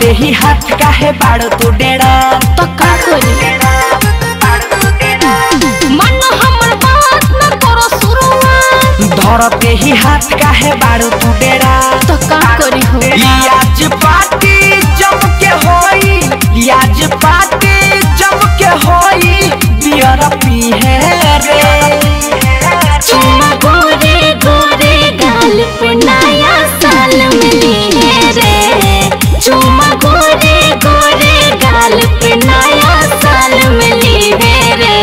धरते ही हाथ काहे बाड़ो तू डेरा तो का करी मन हमर बात न करो शुरुआत धरते ही हाथ काहे बाड़ो तू डेरा तो का करी हो आज पार्टी जम के होई आज पार्टी जम के होई बियर पी है रे चुम्मा गोरे गोरे गाल पे नया साल मिली है रे चुम्मा गोरे गोरे गाल पे नया साल मिली है रे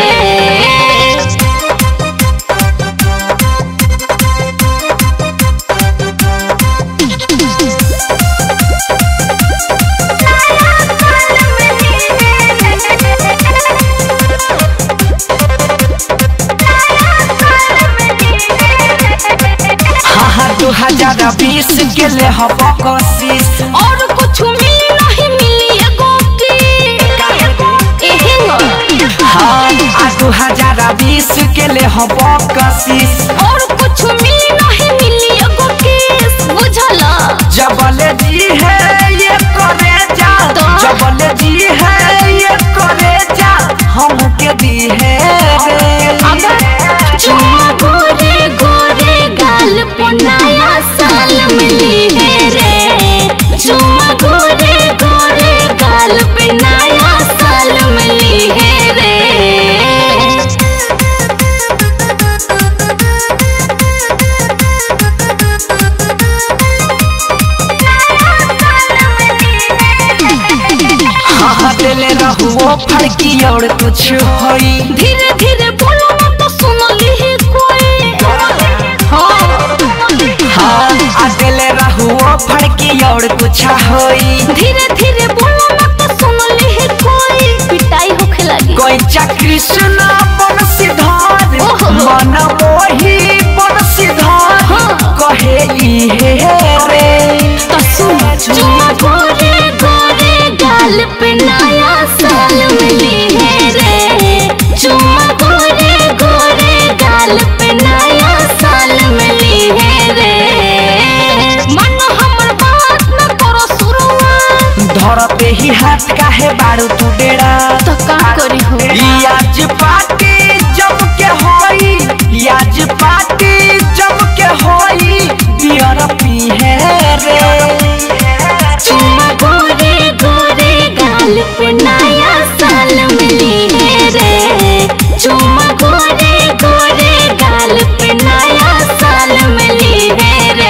हाँ हाँ दो हजार बीस के ले हम कोशिश और कुछ मिली नहीं मिली एगो की एहे न हाँ आ दो हजार बीस के ले हम कोशिश और कुछ मिली नहीं मिली एगो की बुझला जबल जी है ये करे जा तो? जबल जी है ये करे जा हम के दी है रे चुम्मा गोरे गोरे गाल पे नया साल मिली है रे चुम्मा गोरे गोरे गाल पे नया साल मिली है रे हाँ हाँ दिले रहू वो फड़की और कुछ होई धीरे धीरे बोलो ना तो सुन ली कोई हाँ हाँ आ दिले रहू वो फड़की और कुछ होई धीरे धीरे बोलो ना तो सुन ली कोई पिटाई होखे लगी कोई चक्री सुना बन सिधार ओहो। मन मोही बन सिधार हाँ। कहे ई हे रे तो सुन चुम्मा गोरे गोरे गाल पे नया साल मिली है रे चुम्मा गोरे गोरे गाल पे नया साल मिली है रे मन हमर बात न करो शुरुआत धरते ही हाथ काहे बाड़ू तू डेरा तो का करी हो ई आज पार्टी जम के होई ई आज पार्टी जम के होई बियर पी है रे चुम्मा गोरे गोरे गाल पे नया साल मिली है रे चुम्मा गोरे गोरे गाल पे नया साल मिली है रे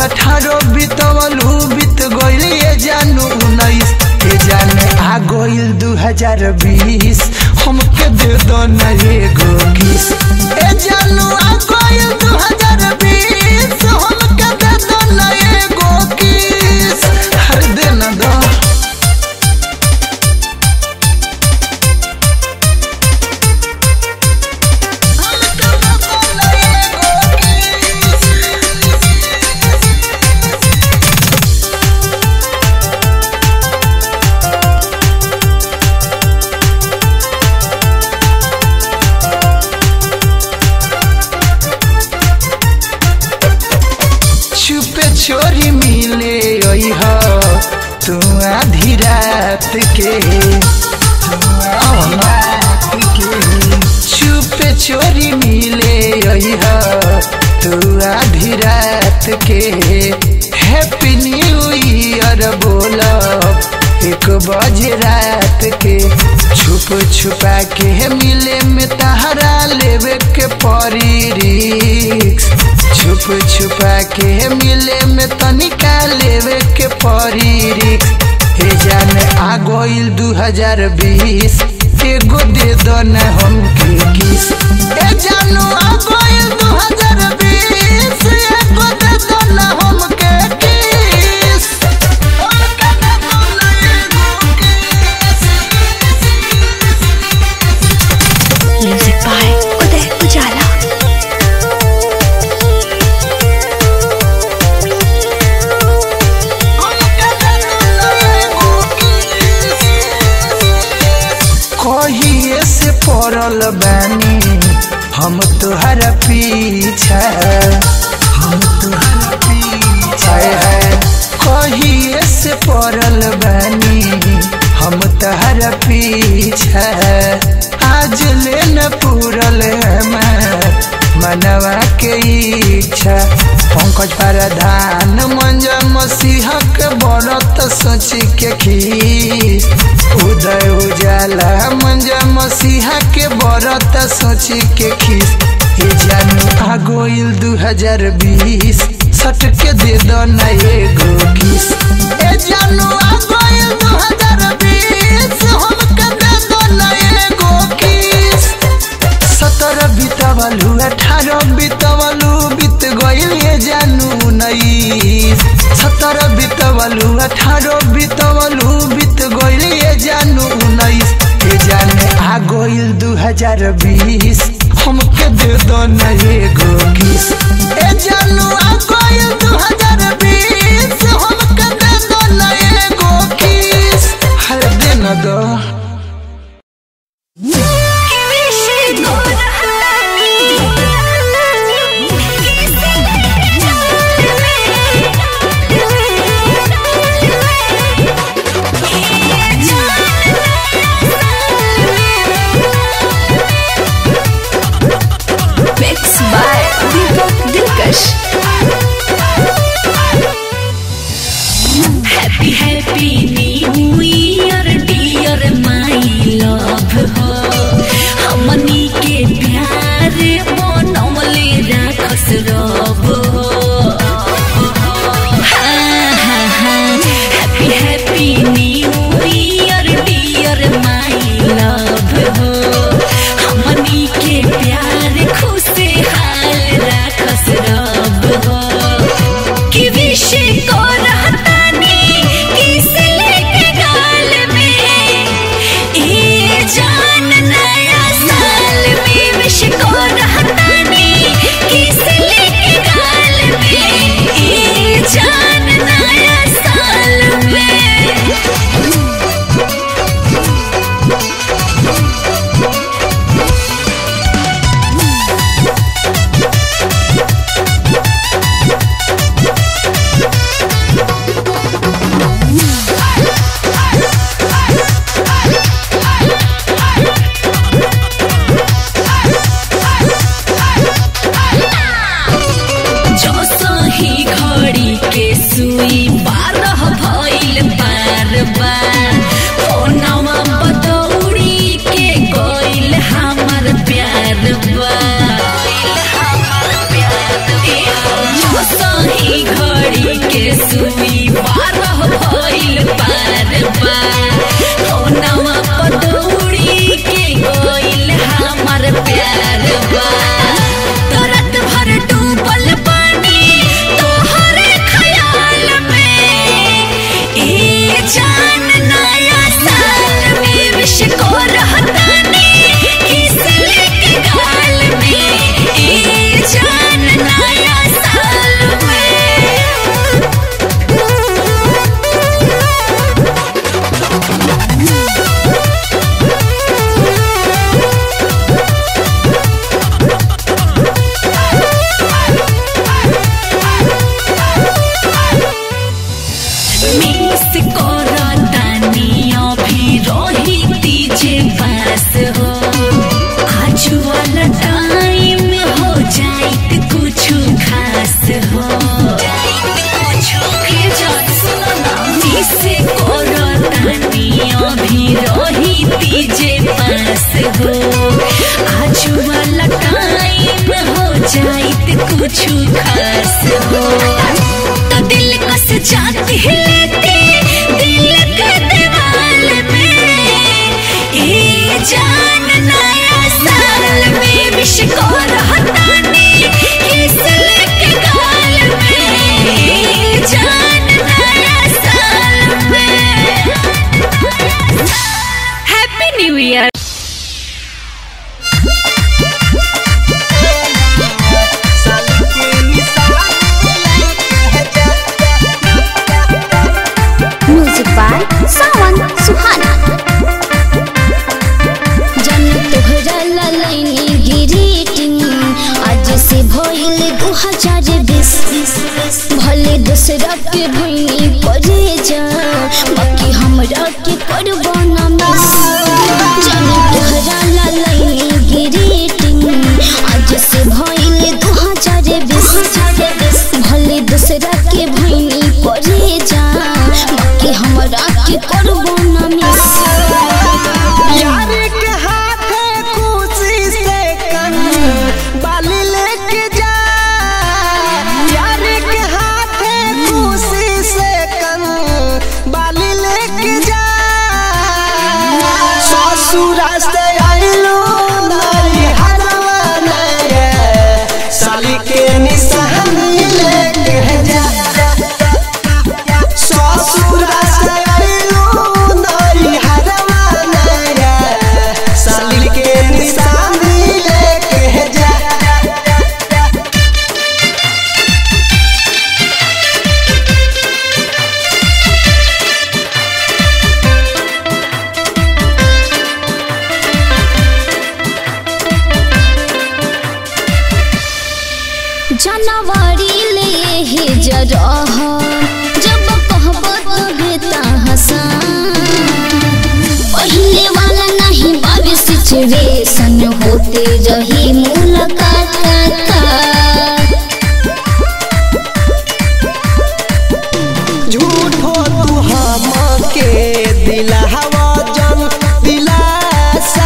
अठारह बीतवलू बीत गइल ये जानू उन्नीस ये जाने आ गइल दू हजार बीस हमके दे दो न एगो किस ए जानू आ गइल दू हजार बीस हमके दे दो न एगो किस हर दे न दो छुपे छोरी मिले ओह तू आधी रात के छुपे छोरी मिले ओह तू आधी रात के हैप्पी न्यू ईयर बोलो एक बजे रात के छुप छुपा के मिले में तहरा लेवे के परी रिक्स छुप छुपा के मिले में तनिका लेवे के परी रिक्स हे जाने आ गइल दू हजार बीस एगो दे दो न हमके किस ए जानू आ गइल दू हजार बीस एगो दे दो न हमके किस हमके दे दो न एगो किस म्यूजिक बाय उदय उजाला कहिए से पड़ल बानी हम तुहरा पीछा हम तुहरा पीछा है कहिए से पड़ल बानी हम तुहरा पीछा आज ले न पूरल हमार मनवा के इच्छा पंकज प्रधान मंजा मसीह के बरत सोची के खीस उदय उजाला मंजा मसीहा के बरत सोची के खीस हे जानू आ गइल दू हजार बीस सट के दे दो न एगो किस ए जानू आ गइल दू हजार बीस हमके दे दो न एगो किस सत्रह बीतवलू अठारह बीतवलू बीत गइल ये जानू उन्नीस सत्रह बीतवलू अठारह बीतवलू बीत गइल ये जानू उन्नीस ये जाने आ गइल दू हजार बीस हमके दे दो न एगो किस ए जानू आ गइल दू हजार बीस हमके दे दो न एगो किस हर दे न दो mix by Deepak Dilkash happy happy new year dear my love हो हमनी के प्यार बनवले राखस रब हो happy happy new year dear my love हो हमनी के प्यार खुशहाल राखस रब हो कि विश को रहतानी किस लेके गाल में ए जान नया साल में विश को रहतानी किस लेके गाल में ए जान नया साल में पास हो आज वाला टाइम हो जाइत कुछ खास हो तो दिल कस जाती है लेते दिल का दीवाल में ए जान नया साल में विश को रहतानी किस के गाल में ए जान नया साल में happy new year music by Sawan Suhana जन तोहरा ललैनी गिरीटिंग आज से भइल दू हजार बीस भले दूसरा के भइनी परे जा बाकी हमरा के करबो ना मिस जन तोहरा ललैनी गिरीटिंग आज से भइल दू हजार बीस भले दूसरा के भइनी परे जा बाकी हमरा के करबो ना मिस यार के हाथे खुशी से कन बाली लेके जा यार के हाथे खुशी से कन बाली लेके जा ससुरा से आइलो नारी हरवा नया साली के निशानी लेके जा ससुरा से आइलो नारी हरवा नया साली के निशानी लेके जा जनवरी ले हे जरह जब कहब तबे तहसान पहले वाला नहीं बाबे सिचुएशन होते रही मुलाकात झूठो तू हमके दिलावा जन दिलासा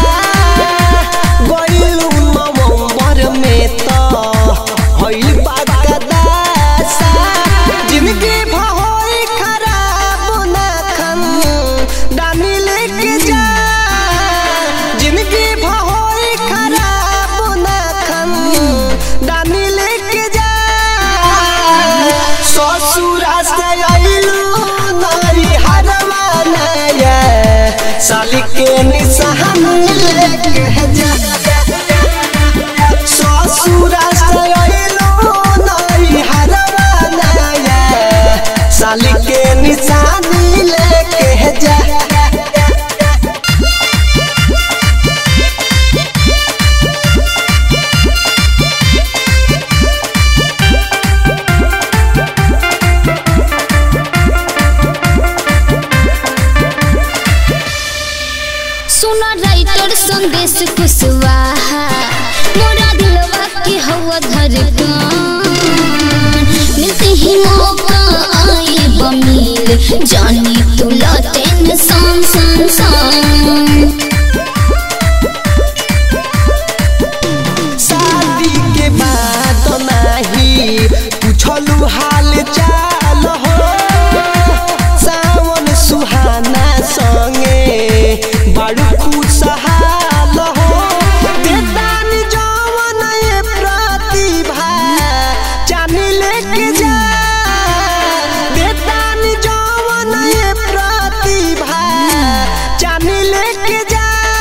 गइलू नवंबर में तो हइल बागदासा जिंदगी भहोई खराब ना खन दानी लेके जा जिंदगी भहोई खराब ना खन दानी लेके जा ससुरा से आइलू नारी हरवा नया साली के निशान लेके जा ससुरा से आइलू नारी हरवा नया साली के निशान लेके जा सुना राइटर संदेश कुशवाहा मोरा दिलवा के हवा धड़कन मिलते ही मौका आए बमील जानी तुला टेंशन सन सन शादी के बाद नाही पूछलू हाल चाल हो सावन सुहाना संगे बड़ू खुशहाल हो देदानी जवन ये प्रतिभा जानी लेके जा देदानी जवन ये प्रतिभा जानी लेके जा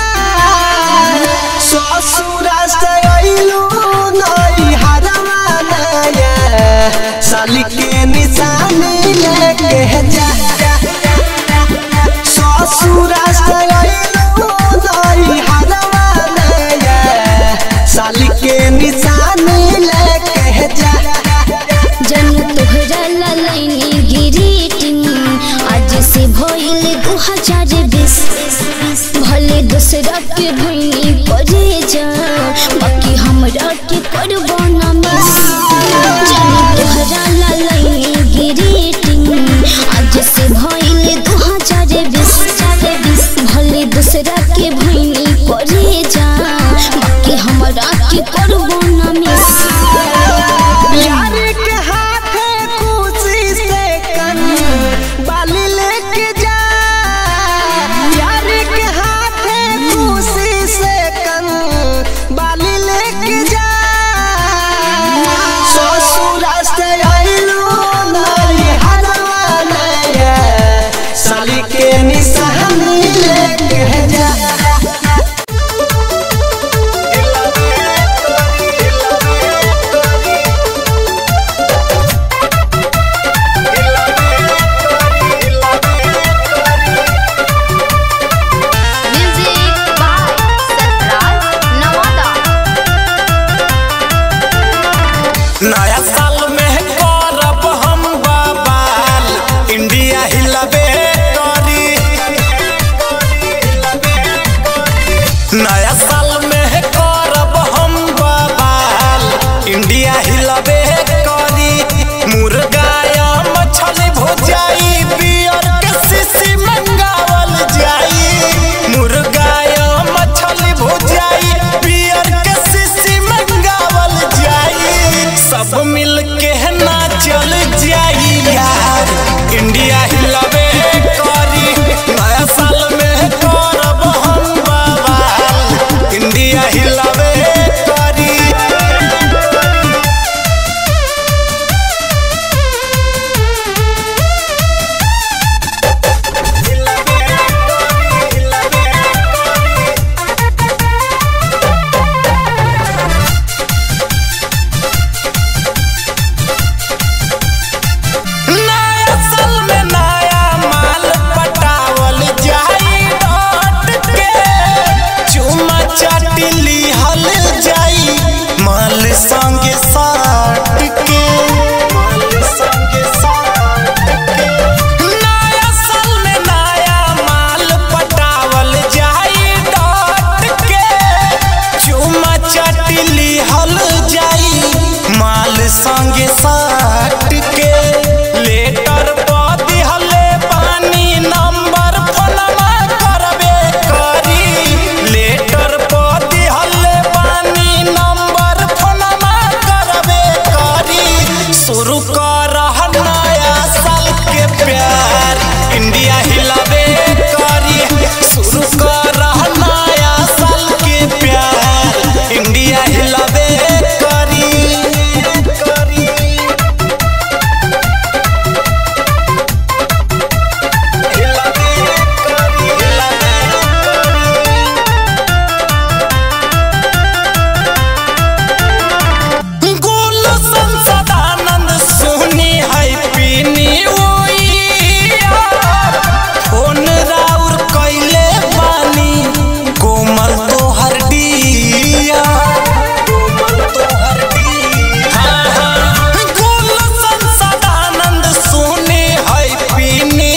ससुरा से आइलू नई हरवा नया साली के निशानी लेके जा ससुरा से आइलू नई हरवा नया साली के निशानी लेके जा जन तोहरा ललैनी गिरीटिंग आज से भइल दू हजार बीस भले दूसरा के भइनी परे जा बाकी हमरा के करबो ना मिस जन तोहरा ललैनी गिरीटिंग आज से भइल दू हजार बीस भले दूसरा के भइनी करे जा बाकी हमरा के करबो ना मिस यार के हाथे खुशी से कन बाली लेके जा यार के हाथे खुशी से कन बाली लेके जा ससुरा से आइलो नारी हलवा नया साली के निशानी लेके जा म्यूजिक बाय सरफराज नवादा नया साल में करब हम बवाल इंडिया हिलबे करी नया साल में करब हम बवाल इंडिया हिलबे करी मुर्गा मछली भुजाई बियर के सीसी मंगावल जाई मुर्गा मछली भुजाई बियर के सीसी मंगावल जाई सब मिल के ना चल जाई यार इंडिया हिलबे करी नया साल में करब हम बवाल इंडिया हिलबे करी नया साल में नया माल पटावल जाई डॉट के चुमा चाटी लिहल जाई माल संगे साट के माल संगे साट के नया साल में नया माल पटावल जाई डॉट के चुमा चाटी लिहल जाई माल संगे साट के लेटर पर दिहले पानी नंबर फोनमा करबे करी लेटर पर दिहले पानी नंबर फोनमा करबे करी शुरू कर नया साल के प्यार इंडिया हिलाबे करी शुरू कर नया साल के प्यार इंडिया हिलाबे करी करी हिलाबे करी हिलाबे गोल संसदानंद सोनी है पीनी फोन राउर कैले बानी कोमल तोहर डिया कोमल तोहर डिया गोल संसदानंद सोनी है पीनी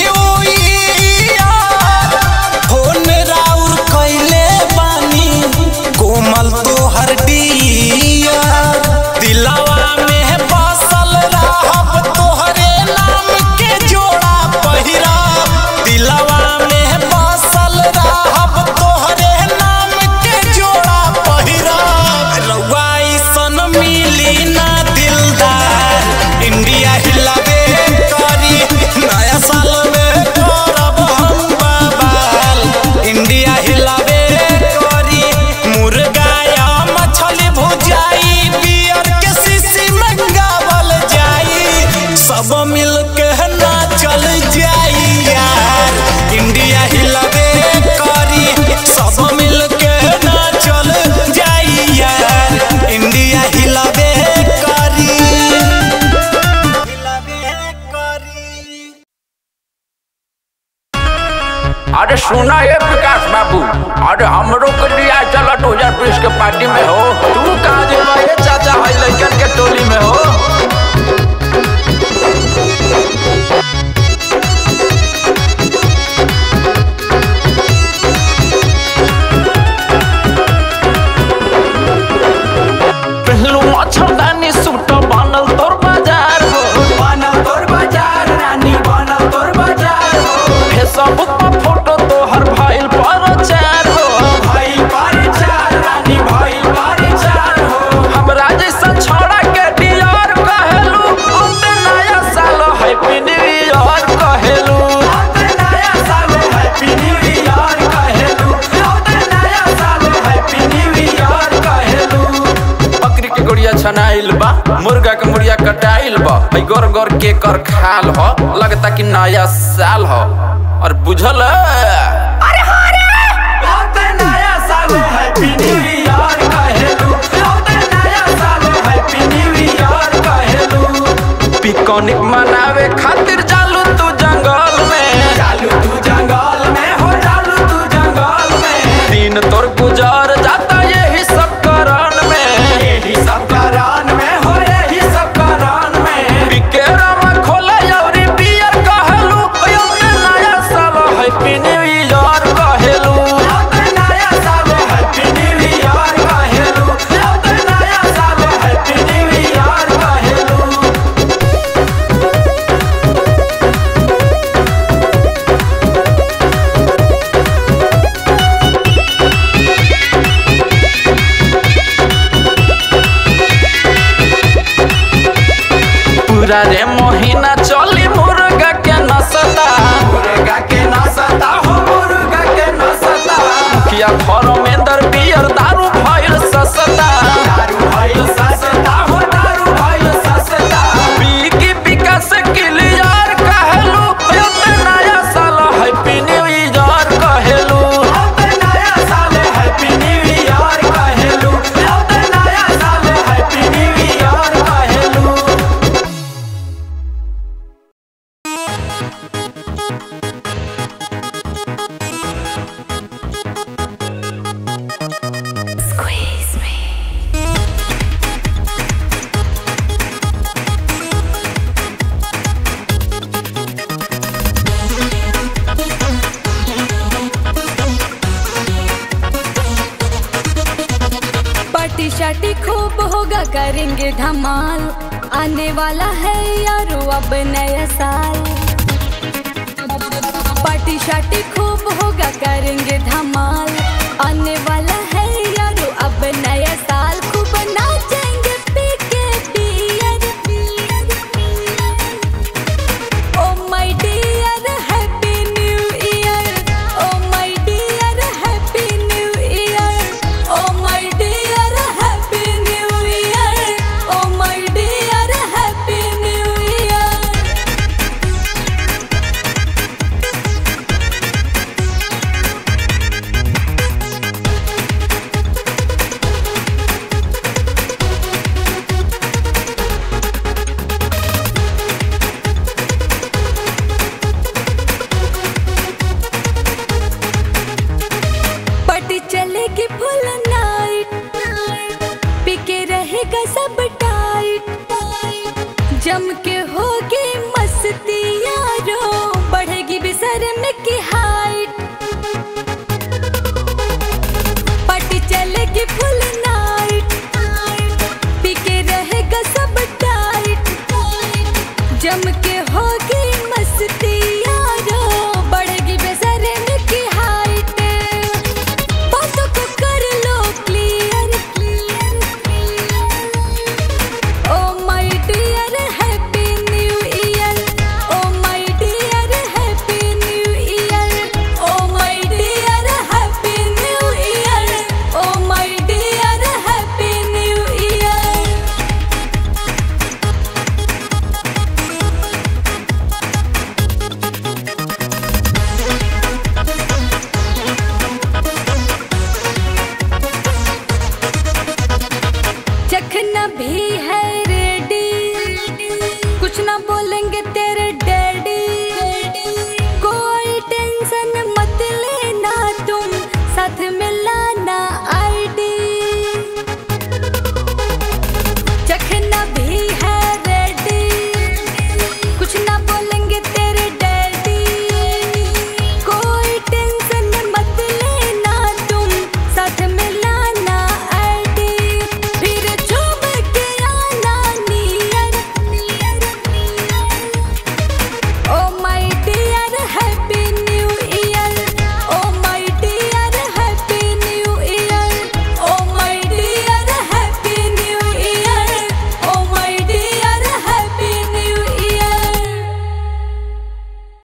फोन राउर कैले बानी कोमल तोहर डिया दिलवा में बसल रहब तोहरे नाम के जोड़ा पहिरा दिलवा में बसल रहब तोहरे नाम के जोड़ा पहिरा रउआ सन मिली ना दिलदार इंडिया हिलाबे करी नया साल में करब हम बवाल इंडिया हिलाबे करी मुर्गा या मछली भुजाई बियर के शीशी मंगावल जाई सब मिल के ना चल जाई यार इंडिया हिलाबे करी सब मिल के ना चल जाई यार इंडिया हिलाबे करी हिलाबे करी अरे सुना ये विकास बाबू अरे हमरो के लिया चला दो हजार बीस के पार्टी में हो तू कहाँ जेबा ये चाचा भाई लड़कन के टोली में हो पहलू मच्छरदानी सूट बनल तोर बाजार हो बनल तोर बाजार रानी बनल तोर बाजार हो फेसबुक पर फोटो तोहर भाईल पर चार हो भाईल पर आइल बा हई गोर गोर के कर खाल हो लगता कि नया साल हो और बुझल अरे हो रे नया साल हैप्पी न्यू ईयर कहेलू नया साल हैप्पी न्यू ईयर कहेलू पिकनिक मनावे खातिर जालू तू जंगल में जालू तू जंगल में हो जालू तू जंगल में दिन तोर गुजार जाता यही सब कारण में यही सब कारण में हो यही सब कारण में बिकेरा में खोले यौरी बियर कहेलू यो ते नया साल हैप्पी न्यू ईयर कहेलू यो ते नया साल हैप्पी न्यू ईयर कहेलू यो ते नया साल हैप्पी न्यू ईयर कहेलू पूरा रे महीना चली मुर्गा के नसता मुर्गा के नसता हो मुर्गा के नसता मुखिया फरमेंदर बियर दारू भइल ससता दारू भइल ससता हो दारू भइल ससता बिकी विकास क्लियर कहलू यो ते नया साल हैप्पी न्यू ईयर कहलू यो ते नया साल हैप्पी न्यू ईयर कहलू यो ते नया साल हैप्पी न्यू ईयर कहलू पार्टी शार्टी खूब होगा करेंगे धमाल आने वाला है यारो अब नया साल